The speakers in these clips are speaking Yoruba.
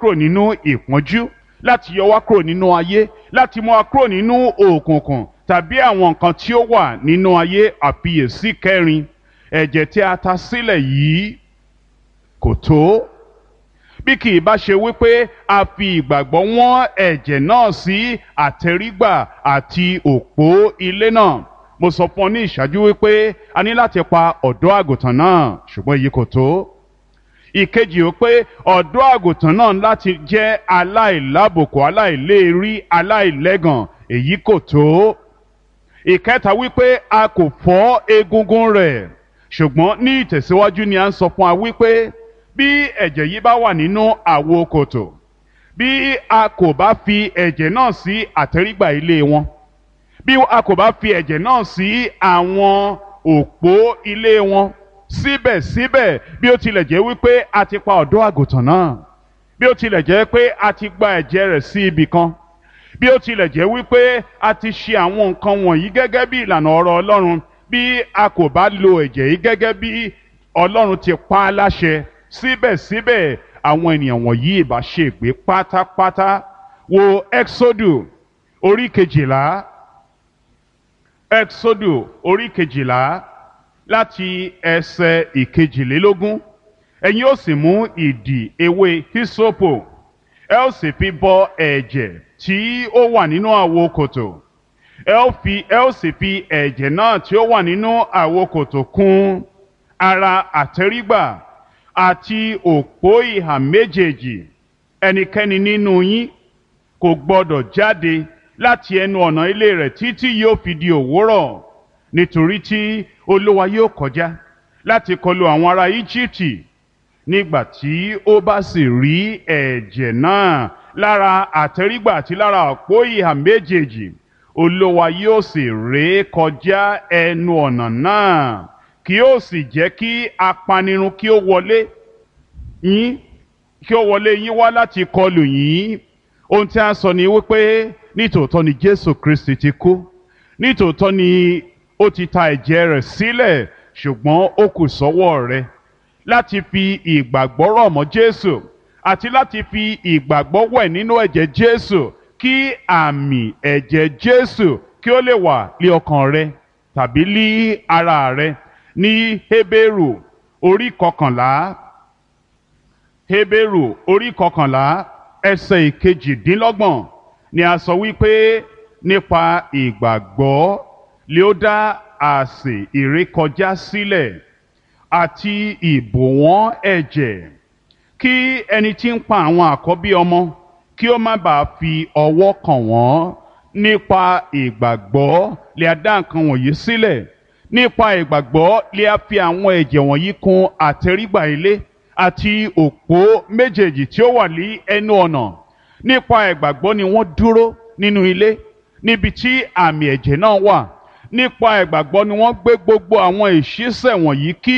kúrò nínú ìpọ́njú láti yọ wá kúrò nínú ayé láti mú wa kúrò nínú òkùnkùn tàbí àwọn nǹkan tí ó wà nínú ayé àfiyèsí kẹrin ẹ̀jẹ̀ tí a ta sílẹ̀ yìí kò tó bí kì í bá ṣe wípé a fi ìgbàgbọ́ wọ́n ẹ̀jẹ̀ náà sí àtẹrígbà àti òpó ilé náà mo sọ fún ọ ní ìṣáájú wípé a ní láti pa ọ̀dọ́ àgùntàn náà ṣùgbọ́n èyí kò tó ìkejì ó pé ọ̀dọ́ àgùntàn náà láti jẹ́ aláìlábòkù aláìléèrí aláìlẹ́gàn èyí kò tó ìkẹta wípé a kò fọ́ egungun rẹ̀ ṣùgbọ́n ní ìtẹ̀síwájú ni a ń sọ fún wa wípé bí ẹ̀jẹ̀ yìí bá wà nínú àwo kòtò bí a kò bá fi ẹ̀jẹ̀ náà sí àtẹrígbà ilé wọn bí a kò bá fi ẹ̀jẹ̀ náà sí àwọn òpó ilé wọn síbẹ̀síbẹ̀ bí ó tilẹ̀ jẹ́ wípé a ti pa ọ̀dọ́ àgùntàn náà bí ó tilẹ̀ jẹ́ pé a ti gba ẹ̀jẹ̀ rẹ̀ sí ibì kan bí ó tilẹ̀ jẹ́ wípé a ti ṣe àwọn nǹkan wọ̀nyí gẹ́gẹ́ bí ìlànà ọ̀rọ̀ Ọlọ́run bí a kò bá lo ẹ̀jẹ̀ yìí gẹ́gẹ́ bí Ọlọ́run ti pa á láṣẹ síbẹ̀síbẹ̀ àwọn ènìyàn wọ̀nyí ìbá ṣègbé pátápátá wo Exodus orí kejìlá Exodus orí kejìlá láti ẹsẹ̀ ìkejìlélógún ẹ̀yin ó sì mú ìdì ewé hisopo ẹ ó sì fi bọ ẹ̀jẹ̀ tí ó wà nínú àwo kòtò ẹ ó fi ẹ ó sì fi ẹ̀jẹ̀ náà tí ó wà nínú àwo kòtò kùn ara àtẹrígbà àti òpó ìhà méjèèjì ẹnikẹ́ni nínú yín kò gbọdọ̀ jáde láti ẹnu ọ̀nà ilé rẹ̀ títí yóò fi di òwúrọ̀ nítorí tí olúwa yóò kọjá láti kọlu àwọn ará íjíbítì nígbà tí ó bá sì rí ẹ̀jẹ̀ náà lára àtẹrígbà àti lára òpó ìhà méjèèjì olúwa yóò sì ré kọjá ẹnu ọ̀nà náà kí ó sì jẹ́ kí apanirun kí ó wọlé yín kí ó wọlé yín wá láti kọlù yín ohun tí a sọ ni wípé nítòótọ́ ni Jésù Kristi ti kú nítòótọ́ ni ó ti ta ẹ̀jẹ̀ rẹ̀ sílẹ̀ ṣùgbọ́n ó kù sọ́wọ́ rẹ láti fi ìgbàgbọ́ rọ̀ mọ́ Jésù àti láti fi ìgbàgbọ́ wẹ̀ nínú ẹ̀jẹ̀ Jésù kí àmì ẹ̀jẹ̀ Jésù kí ó lè wà lé ọkàn rẹ tàbí lé ara rẹ ní Hébérù orí kọkànlá Hébérù orí kọkànlá ẹsẹ̀ ìkejìdínlọ́gbọ̀n ni a sọ wípé nípa ìgbàgbọ́ lé ó dá àsè ìrékọjá sílẹ̀ àti ìbòwọ́n ẹ̀jẹ̀ kí ẹni tí ń pa àwọn àkọ́bí ọmọ kí ó má bàa fi ọwọ́ kàn wọ́n nípa ìgbàgbọ́ lè a dá nǹkan wọ̀nyí sílẹ̀ nípa ìgbàgbọ́ lè a fi àwọn ẹ̀jẹ̀ wọ̀nyí kùn àtẹrígbà ilé àti òpó méjèèjì tí ó wà ní ẹnu ọ̀nà nípa ìgbàgbọ́ ni wọ́n dúró nínú ilé níbi tí àmì ẹ̀jẹ̀ náà wà nípa ìgbàgbọ́ ni wọ́n gbé gbogbo àwọn ìṣísẹ̀ wọ̀nyí kí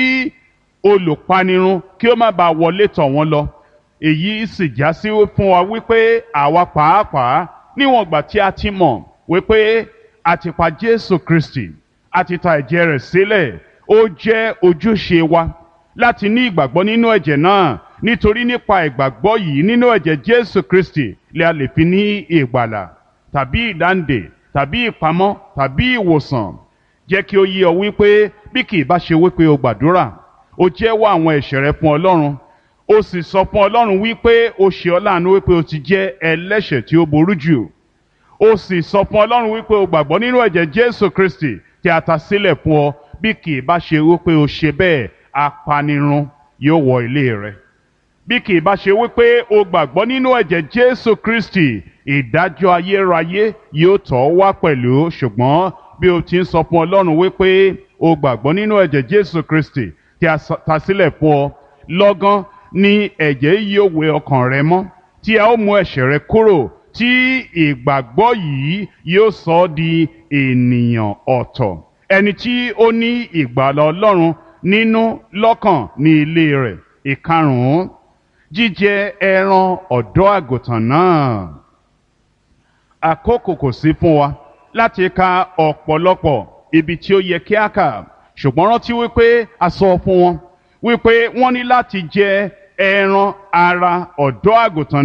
olùpanirun kí ó má bàa wọlé tọ̀ wọ́n lọ èyí sì já sí fún wa wípé àwa pàápàá níwọ̀n ìgbà tí a ti mọ̀ wípé a ti pa Jésù Kristi a ti ta ẹ̀jẹ̀ rẹ̀ sílẹ̀ ó jẹ́ ojúṣe wa láti ní ìgbàgbọ́ nínú ẹ̀jẹ̀ náà nítorí nípa ìgbàgbọ́ yìí nínú ẹ̀jẹ̀ Jésù Kristi lè a lè fi ní ìgbàlà tàbí ìdáǹdè tàbí ìpamọ́ tàbí ìwòsàn jẹ́ kí ó yé ọ wípé bí kì í bá ṣe wípé o gbàdúrà o jẹ́wọ́ àwọn ẹ̀ṣẹ̀ rẹ fún Ọlọ́run o sì sọ fún Ọlọ́run wípé o ṣe ọ́ láàánú wípé o ti jẹ́ ẹlẹ́ṣẹ̀ tí ó ború jù o sì sọ fún Ọlọ́run wípé o gbàgbọ́ nínú ẹ̀jẹ̀ Jésù Kristi tí a ta sílẹ̀ fún ọ bí kì í bá ṣe wípé o ṣe bẹ́ẹ̀ apanirun yóò wọ ilé rẹ bí kì í bá ṣe wípé o gbàgbọ́ nínú ẹ̀jẹ̀ Jésù Kristi ìdájọ́ ayérayé yóò tọ̀ ọ́ wá pẹ̀lú ṣùgbọ́n bí o ti ń sọ fún Ọlọ́run wípé o gbàgbọ́ nínú ẹ̀jẹ̀ Jésù Kristi tí a ta sílẹ̀ fún ọ lọ́gán ni ẹ̀jẹ̀ yóò wẹ ọkàn rẹ mọ́ tí a ó mú ẹ̀ṣẹ̀ rẹ kúrò tí ìgbàgbọ́ yìí yóò sọ ọ́ di ènìyàn ọ̀tọ̀ ẹni tí ó ní ìgbàlà Ọlọ́run nínú lọ́kàn ní ilé rẹ̀ ìkarùn-ún jíjẹ ẹran ọ̀dọ́ àgùntàn náà àkókò kò sí fún wa láti ka ọ̀pọ̀lọpọ̀ ibi tí ó yẹ kí a kà ṣùgbọ́n rántí wípé a sọ fún wọn wípé wọ́n ní láti jẹ ẹran ara ọ̀dọ́ àgùntàn